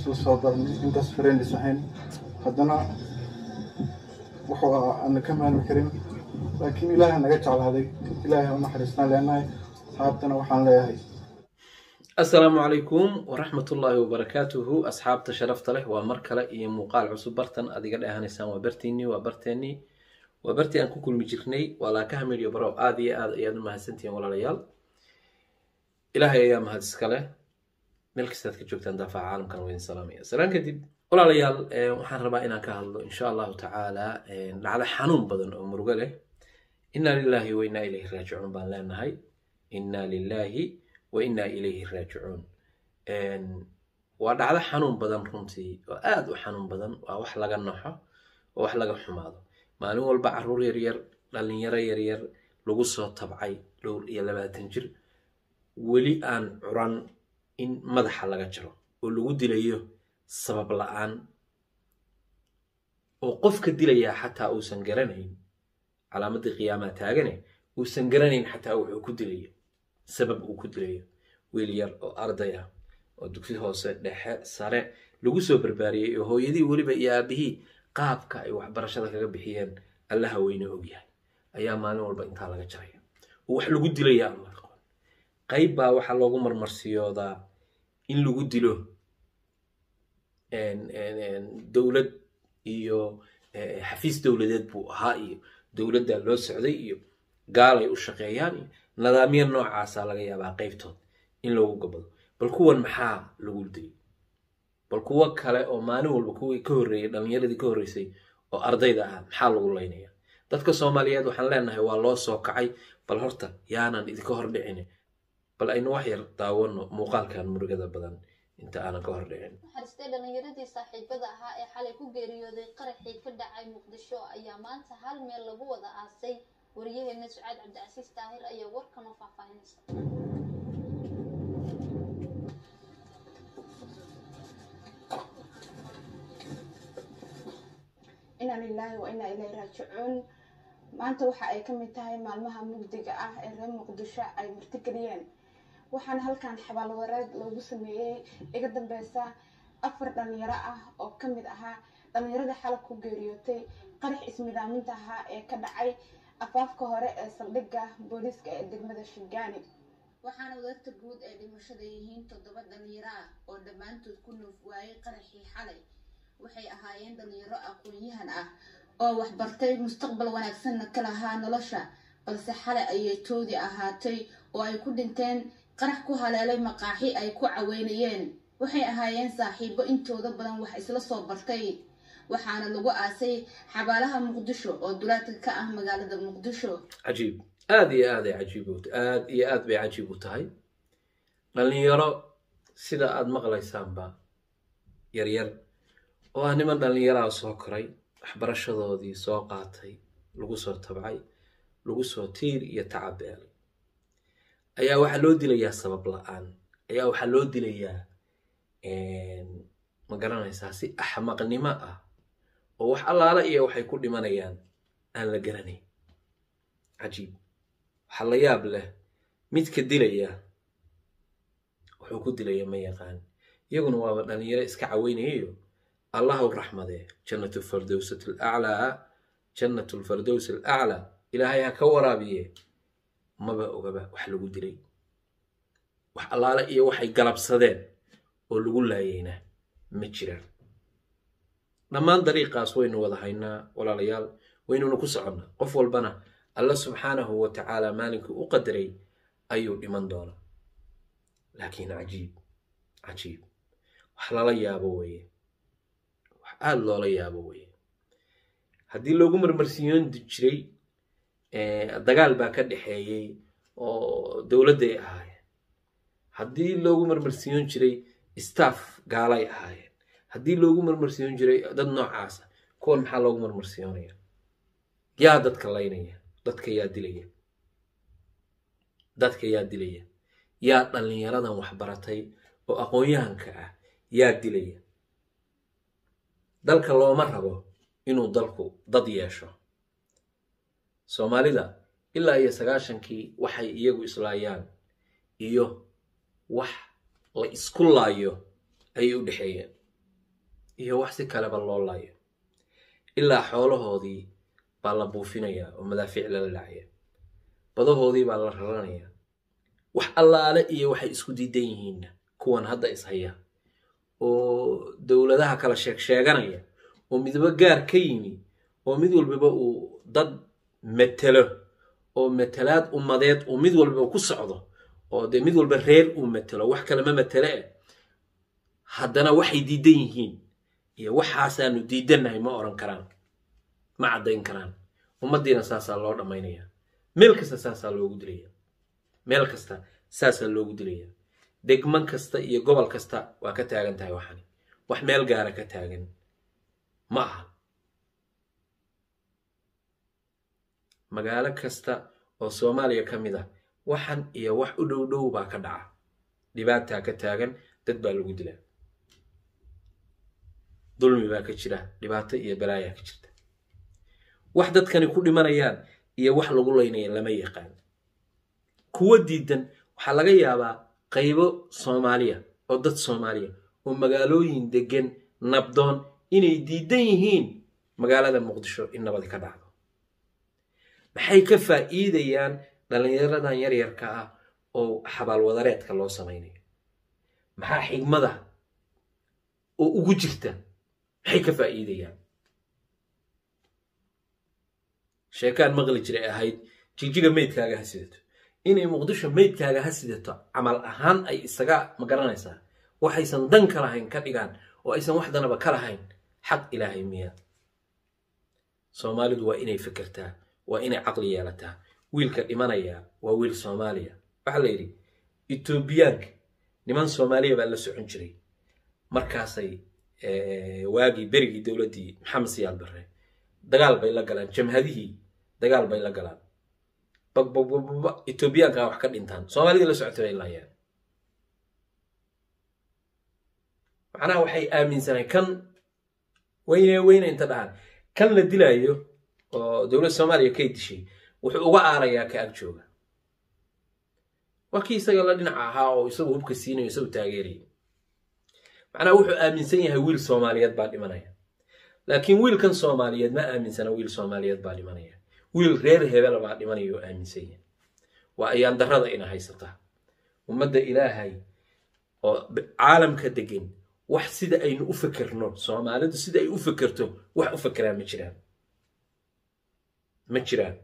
isla soo darnay intaas friendis ahayn haddana wuxuu ahaa aana ka maalmi karin laakiin ilaahay naga jeclaaday ilaahay ha u naxariisnaa leenahay asxaabtana waxaan leeyahay asalaamu calaykum waraxmatullaahi wabarakaatuhu asxaabta sharafta leh waa mar kale iyo muuqaal cusub bartan aad iga dheehanaysaan waa bartiinii waa barteennii waa bartii aan ku kulmi jirnay waa laakaha midyo barow aada iyo aad ayaad u mahadsantihiin walaalayaal ilaahay ayaa mahad iska leh meel kastaad ka joogtaan daafaca caalamkan waa idin salaamaya salaan kadib walaalayaal waxaan rabaa inaan ka hadlo insha allahu tacaala dhacdo xanuun badan oo murugo leh inna lilaahi wa innaa ilayhi raajicuun baan leenahay inna lilaahi wa innaa ilayhi raajicuun waa dhacdo xanuun badan runtii oo aada u xanuun badan waa wax laga naxo oo wax laga xumaado maalin walba caruur yaryar dhalinyaro yaryar lagu soo tabcay dhowr iyo labaatan jir weli aan curan in madaxa laga jaro oo lagu dilayo sabab la-aan oo qofka dilayaa xataa uusan garanayn calaamadii qiyaamaa taagane uusan garanayn xataa wuxuu ku dilayo sabab uu ku dilayo wiil yar oo arday ah oo dugsi hoose dhexe sare lagu soo barbaariyey oo hooyadii weliba iyo aabihii qaabka ay waxbarashada kaga bixiyeen allaha weyne ogyahay ayaa maalin walba intaa laga jaraya oo wax lagu dilaya aan la aqoon qayb baa waxaa loogu marmarsiyoodaa in lagu dilo dowlad iyo xafiis dowladeed buu ahaa iyo dowladdaa loo socday iyo gaalay u shaqeeyaan iyo nidaamyo noocaasa laga yaabaa qaybtood in loogu gabado bal kuwan maxaa lagu dilay bal kuwo kale oo maalin walba kuwii ka horreeyey dhalinyaradii ka horreysay oo ardayda ah maxaa lagu laynaya dadka soomaaliyeed waxaan leenahay waa loo soo kacay bal horta yaanan idinka hor dhicin bal aynu wax yar daawano muuqaalkan murugada badan inta aanan ka hor dhicin naxariistay dhalinyaradii saaxiibada ahaa ee xalay ku geeriyooday qaraxii ka dhacay muqdisho ayaa maanta hal meel lagu wada aasay wariyaheena sucaad cabdicasiis daahir ayaa warkama faahfaahinaysa inaa lilaahi wa inaa ilayhi raajicuun maanta waxa ay ka mid tahay maalmaha mugdiga ah ee reer muqdisho ay martigeliyeen waxaana halkan xabaalwareed loogu sameeyey iga dambeysa afar dhalinyaro ah oo ka mid ahaa dhalinyaradii xalab ku geeriyootay qarax ismidaaminta ahaa ee ka dhacay afaafka hore ee saldhigga booliiska ee degmada shingaani waxaana wadarta guud ee dhimashada yihiin toddoba dhalinyaro ah oo dhammaantood ku nuuf waayey qaraxii xalay waxay ahaayeen dhalinyaro aqoon-yahan ah oo waxbartay mustaqbal wanaagsanna ka lahaa nolosha balse xalay ayay toodii ahaatay oo ay ku dhinteen qarax ku haleelay maqaaxi ay ku caweynayeen waxay ahaayeen saaxiibo intooda badan wax isla soo bartay waxaana lagu aasay xabaalaha muqdisho oo dulaadka ka ah magaalada muqdisho cajiib aada iyo aad ay cajiib aada iyo aad bay cajiib u tahay dhalinyaro sida aada maqlaysaanba yaryar oo ah niman dhallinyaraha soo koray waxbarashadoodii soo qaatay lagu soo tabcay lagu soo tiir iyo tacabeelay ayaa waxaa loo dilayaa sabab la-aan ayaa waxaa loo dilayaa ma garanaysaa si axmaqnimo ah oo wax allaala iyo waxay ku dhimanayaan aan la garanayn cajiib waxaa la yaab leh midka dilaya wuxuu ku dilaya ma yaqaan iyaguna waaba dhalinyaro iska caweynayayo allahu raxmadee jannatu fardowsat alaclaa jannatu lfardows alaclaa ilaahay ha ka waraabiye maba ogaba wax lagu dilay wax allaale iyo waxay galabsadeen oo lagu laayayna ma jiraan dhammaan dariiqaas waynu wada haynaa walaalayaal waynuna ku soconnaa qof walbana alla subxaanahu wa tacaala maalinkii u qadaray ayuu dhiman doonaa laakiin cajiib cajiib wax lala yaabo weeye wax aada loola yaabo weeye haddii loogu marmarsiiyoon jiray dagaal baa ka dhexeeyey oo dowladday ahaayeen haddii loogu marmarsiiyoon jiray staff gaalay ahaayeen haddii loogu marmarsiiyoon jiray dad noocaasa kuwan maxaa loogu marmarsiyoonaya yaa dadka laynaya dadka yaa dilaya dadka yaa dilaya yaa dhallinyaradan waxbaratay oo aqoon-yahanka ah yaa dilaya dalka looma rabo inuu dalku dad yeesho soomaalida ilaa iyo sagaashankii waxay iyagu islaayaan iyo wax la isku laayo ayay u dhexeeyeen iyo wax si kaleba loo laayo ilaa xoolahoodii baa la buufinayaa oo madaafiic lala dhacaya badahoodii baa la raranayaa wax allaale iyo waxay isku diidan yihiinna kuwan hadda ishaya oo dowladaha kala sheeg sheeganaya oo midba gaar ka yimi oo mid walbaba uu dad matelo oo matelaad ummadeed uu mid walbaba ku socdo oo dee mid walba reer uu matelo wax kale ma matele eh haddana waxay diidan yihiin iyo waxaasaanu diidannahay ma oran karaan ma caddayn karaan ummaddiina saasaa loo dhammaynaya meel kasta saasaa loogu dilaya meel kasta saasaa loogu dilaya degman kasta iyo gobol kasta waa ka taagan tahay waxani wax meel gaara ka taagan ma aha magaalo kasta oo soomaaliya ka mid ah waxan iyo wax u dhow dhow baa ka dhaca dhibaataa ka taagan dad baa lagu dilaa dulmi baa ka jira dhibaato iyo balaayaa ka jirta wax dadkani ku dhimanayaan iyo wax lagu laynaya lama yaqaan kuwo diidan waxaa laga yaabaa qaybo soomaaliya oo dad soomaaliya oo magaalooyin degan nabdoon inay diidan yihiin magaalada muqdisho in nabadi ka dhacdo maxay ka faa'iidayaan dhallinyaradan yaryarka ah oo xabaalwadareedka loo samaynayo maxaa xigmada oo ugu jirta maxay ka faa'iidayaan sheekaan maqli jiray ahayd jigjiga meydkaaga ha sidato inay muqdisho meydkaaga ha sidato camal ahaan ay isaga magaranaysaa waxaysan dan ka lahayn ka dhigaan oo aysan wax danaba ka lahayn xaq ilaahay miya soomaalidu waa inay fikirtaa waa inay caqli yeelataa wiilka dhimanaya waa wiil soomaaliya waxaa la yidhi etoobiyaanka niman soomaaliya baa la socon jiray markaasay waagii berigii dowladdii maxamed siyaad barre dagaal bay la galaan jamhadihii dagaal bay la galaan bagbagbagbaba etoobiyaankaa wax ka dhintaan soomaalidii la socotay bay laayaan macnaha waxay aaminsanay kan weyne weyne inta dhahaan kan la dilaayo oo dowladda soomaaliya kay dishay wuxuu uga aarayaa ka ag jooga waa kii isaga la dhinaca ahaa oo isagu hubka siinayo isagu taageeraya macnaha wuxuu aaminsan yahay wiil soomaaliyeed baa dhimanaya laakiin wiilkan soomaaliyeed ma aaminsana wiil soomaaliyeed baa dhimanaya wiil reer hebel baa dhimanaya oo aaminsan yahay waa ayaan darrada ina haysataa ummadda ilaahay oo caalamka degan wax sida aynu u fikirno soomaalidu sida ay u fikirto wax u fikiraan ma jiraan ma jiraan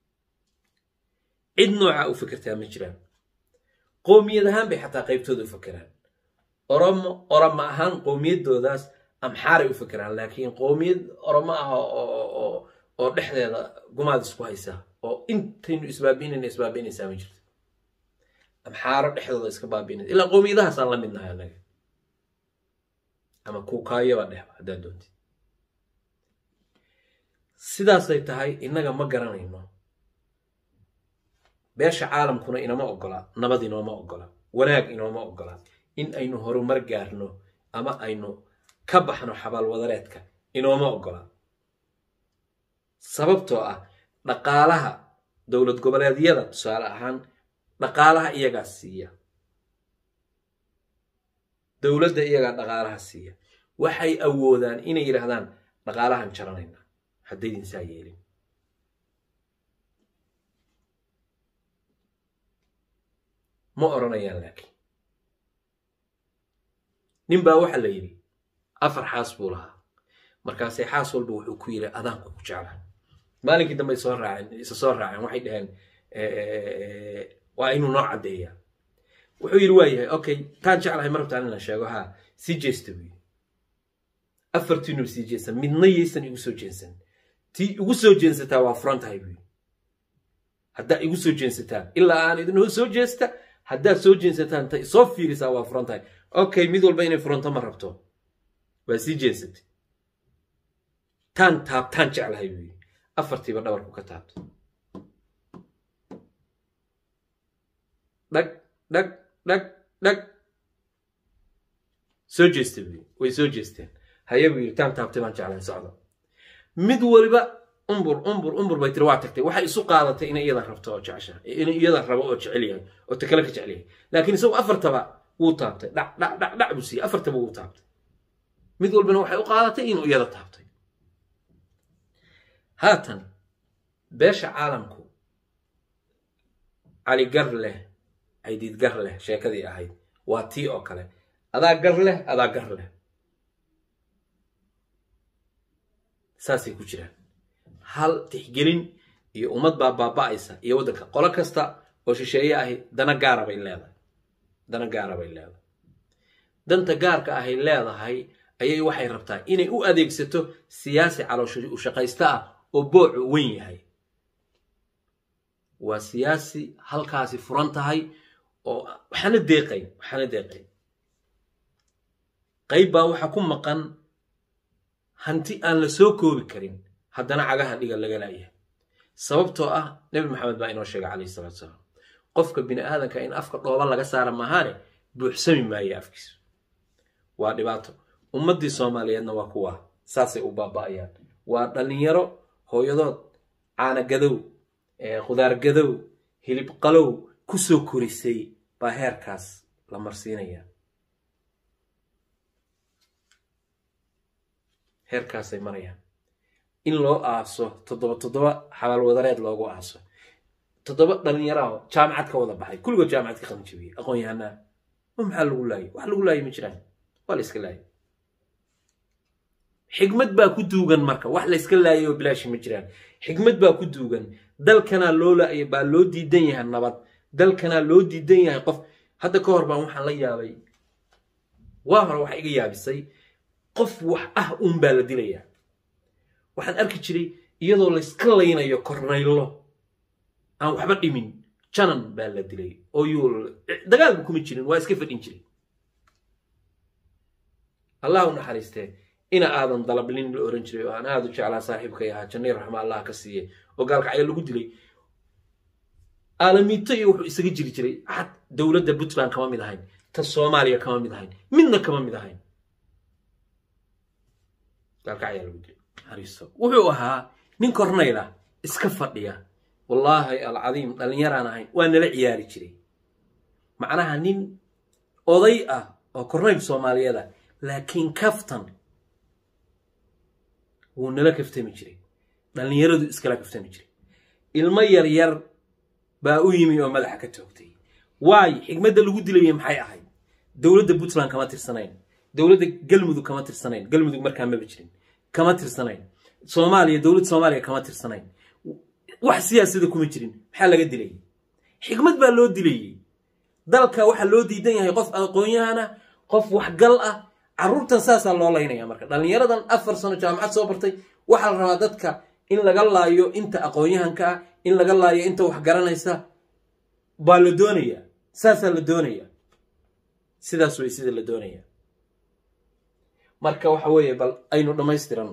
cid noocaa u fikirtaa ma jiraan qoomiyad ahaan bay xataa qaybtooda u fikiraan oromo oromo ahaan qoomiyadoodaas amxaaray u fikiraan laakiin qoomiyad oromo ah oo dhexdeeda gumaad isku haysa oo intaynu isbaabiinayna isbaabiinaysaa ma jirto amxaaro dhexdooda iska baabiinaysa ilaa qoomiyadahaasaan la midnahay annaga ama kuukaayaba dhehba haddaad doontid sidaasay tahay innaga ma garanayno beesha caalamkuna inoma ogola nabad inooma ogola wanaag inooma ogola in aynu horumar gaarno ama aynu ka baxno xabaalwadareedka inooma ogola sababtoo ah dhaqaalaha dowlad goboleedyada tusaale ahaan dhaqaalaha iyagaa siiya dowladda iyagaa dhaqaalaha siiya waxay awoodaan inay yidhaahdaan dhaqaalahan jaranayna haddaydin saa yeelin ma odhanayaan laakiin nin baa waxaa la yidhi afar xaas buu lahaa markaasay xaas walba wuxuu ku yidhi adaanku ku jeclaa maalinkii dambe soo raaceen isa soo raaceen waxay dhaheen waa inuu noo caddeeyaa wuxuu yidhi waa yahay okay taan jeclahay ma rabtaan inaan sheego haa sii jeesta buu yidhi afartiinuu sii jeesta midna yaysan igu soo jeensan tii igu soo jeensataa waa furan tahay buu yidhi haddaa igu soo jeensataan ilaa aan idinoo soo jeesta haddaad soo jeensataan ta soo fiirisaa waa furan tahay okay mid walba inay furanto ma rabto waa sii jeensatay taan taabtaan jeclahay buu yidhi afartiiba dhabarku ka taabto dhag dhag dhag dhag soo jeesta buu yidhi way soo jeesteen haye buu yidhi taan taabtay baan jeclahay socda mid waliba umbur umbur umbur bay tiri waa tagtay waxay isu qaadatay inay iyada rabto oo jecesha inay iyada rabo oo jecel yahay oo takale ka jecel yahay laakiin isagu afartaba wuu taabtay dhac dhac dhac dhac buu siiyey afartaba wuu taabtay mid walbana waxay u qaadatay inuu iyada taabtay haatan beesha caalamku cali gar leh caydiid gar leh sheekadii ahayd waa tii oo kale adaa gar leh adaa gar leh saasay ku jiraan hal tixgelin iyo ummad baa baaba'aysa iyo waddanka qolo kasta oo shisheeye ahi dana gaara bay leedahay dana gaara bay leedahay danta gaarka ahay leedahay ayay waxay rabtaa inay u adeegsato siyaasi caloosho u shaqaysta ah oo boocu weyn yahay waa siyaasi halkaasi furan tahay oo waxaana deeqayn waxaana deeqayn qayb baa waxaa ku maqan hanti aan la soo koobi karin haddana cagaha dhiga laga laayahay sababtoo ah nebi maxamed baa inoo sheegay calayhi salatu salaam qofka bini aadanka in afka dhooba laga saara maahaane buuxsami maayo afkiisu waa dhibaato ummaddii soomaaliyeedna waa kuwa saasay u baaba'ayaan waa dhallinyaro hooyadood caanagadow khudaargadow hilib qalow ku soo korisay baa heerkaas la marsiinaya heerkaasay marayaan in loo aaso toddoba toddoba xabaal wadareed loogu aaso toddoba dhallinyaraho jaamacad ka wada baxay kulligood jaamacad ka qabanjabiyey aqoon yahanaa ma maxaa lagu laayay wax lagu laayay ma jiraan waa la iska laayay xigmad baa ku duugan marka wax la iska laayay oo bilaashi ma jiraan xigmad baa ku duugan dalkanaa loo laayay baa loo diidan yahay nabad dalkanaa loo diidan yahay qof hadda ka hor baan waxaan la yaabay waa hore waxa iga yaabisay qof wax ah uun baa la dilayaa waxaan arki jiray iyadoo layska laynayo kornaylo aan waxba dhimin janan baa la dilay oo yuu dagaalba kuma jirin waa iska fadhin jiray allah u naxariistee ina aadan dalablin la oran jiray oo aan aada u jeclaa saaxiibkay ahaa jannay raxma allah ka siiye oo gaalkacyo lagu dilay aalamiito iyo wuxuu isaga jiri jiray xad dowladda puntland kama mid ahayn ta soomaaliya kama mid ahayn midna kama mid ahayn gaalkacyaa lagu dilay naxariisto wuxuu ahaa nin kornayla iska fadhiya wallaahi alcadiim dhallinyaraan ahayn waa nala ciyaari jiray macnaha nin oday ah oo kornayl soomaaliyeed ah laakiin kaftan wuu nala kaftami jiray dhallinyaradu iskala kaftami jiray ilmo yar yar baa u yimi oo madaxa ka toogtay waayo xigmadda lagu dilaya maxay ahayd dowladda puntland kama tirsanayn dowladda galmudug kama tirsanayn galmudug markaa maba jirin kama tirsanayn soomaaliya dowladda soomaaliya kama tirsanayn wax siyaasada kuma jirin maxaa laga dilayay xigmad baa loo dilayey dalka waxaa loo diidan yahay qof aqoon-yahana qof waxgal ah carruurtan saasaa loo laynaya marka dhallinyaradan afar sano jaamacad soo bartay waxaa la rabaa dadka in laga laayo inta aqoon-yahanka ah in laga laayo inta wax garanaysa baa la doonaya saasaa la doonaya sidaas way sida la doonaya marka waxa weeye bal aynu dhammaystiranno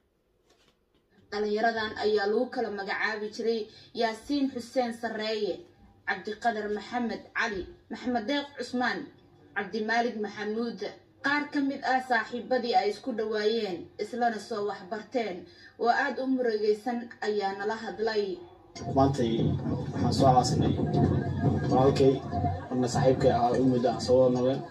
dhalinyaradan ayaa lagu kala magacaabi jiray yaasiin xuseen sarreeye cabdiqadar maxamed cali maxamed deeq cusmaan cabdimaalig maxamuud qaar ka mid ah saaxiibadii ay isku dhowaayeen islana soo waxbarteen oo aada u murugaysan ayaa nala hadlay maantay waxaan soo caasinay walaalkay marna saaxiibkay ahaa u muddo aan soo wada noleen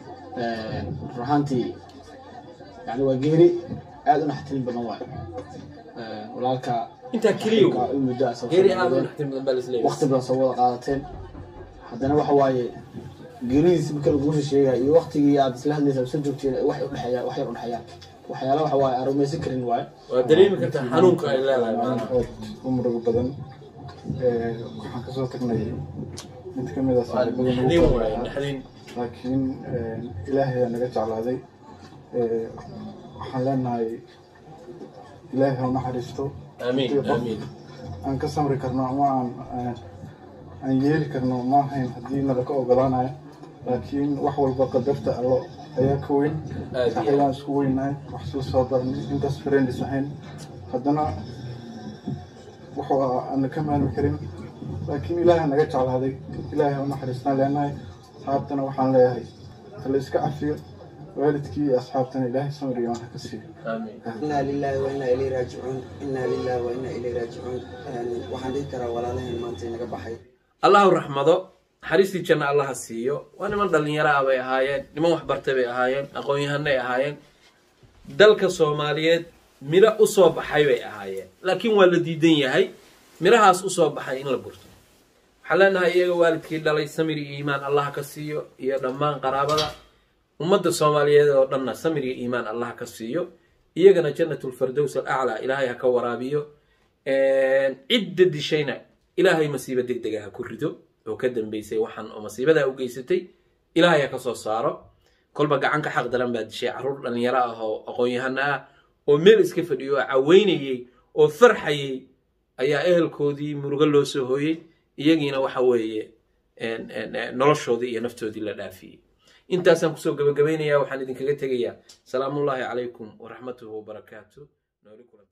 run ahaantii yani waa geeri aada u naxtilin badan waayo walaalka intaa keliya u muddo aan soo geeri wada aada u noleen. naxtin badan baa laisleeyahay waqti badan soo wada qaadateen haddana waxa waaye geeridiisi marka laguusha sheegaya iyo waqtigii aad isla hadlaysa soo joogteen wax udhexeeya wax yar udhexeeyaan waxyaala waxa waaye aan rumaysan karin waaye waa dareemi kartaa xanuunka ay leedahay maanaha aad u murugo badan Ee, waxaan kasoo tagnay mid ka mid a waa saaxiibada naxdin nagu waaye qabanaya. naxdin laakiin ilaahay aa naga jeclaaday Ee, waxaan leenahay ilaahay ha u naxariisto aamiin Qof aamiin aan ka samri karno ama aan aan- aan yeeli karno ma ahayn haddii nala ka ogolaanayo laakiin wax walba qadarta allo ayaa ka weyn Aad iyo saxibaan isku weynahay wax soo soo baranay intaas friendis ahayn haddana wuxuu ahaa aan ka maalmi karin laakiin ilaahay naga jeclaaday ilaahay ha u naxariisnaa leenahay asxaabtana waxaan leeyahay hala iska cafiyo waalidkii iyo asxaabtana ilaahay samir iyo waan ha ka siiyo aamiin inaa lilaahi wa inaa ilayhi raajicuun inaa lilaahi wa inaa ilayhi raajicuun waxaan dhihi karaa walaalaheen maanta inaga baxay allahu raxmado naxariistii janna allaha siiyo waa niman dhallinyaro ah bay ahaayeen niman waxbartay bay ahaayeen aqoon-yahanay ahaayeen dalka soomaaliyeed miro usoo baxay bay ahaayeen laakiin waa la diidan yahay mirahaas usoo baxay in la gurto waxaan leenahay iyaga waalidkii dhalay samir iyo iimaan allah ka siiyo iyo dhammaan qaraabada ummadda soomaaliyeed oo dhanna samir iyo iimaan allah ka siiyo iyagana jannatulfardows alaclaa ilaahay ha ka waraabiyo cidda dishayna ilaahay masiibo deg dega ha ku rido oo ka dambeysay waxaan oo masiibadaa u geysatay ilaahay ha ka soo saaro kolba gacan ka xaq daran baa dishay carruur dhallinyaro ah oo aqoon-yahano ah oo meel iska fadhiyo oo caweynayey oo farxayey ayaa ehelkoodii murugo loo soo hooyey iyagiina waxa weeye noloshoodii iyo naftoodii la dhaafiyey intaasaan kusoo gabagabaynayaa waxaan idinkaga tegayaa salaamullaahi calaykum waraxmatuhu wabarakaatu nooli kulan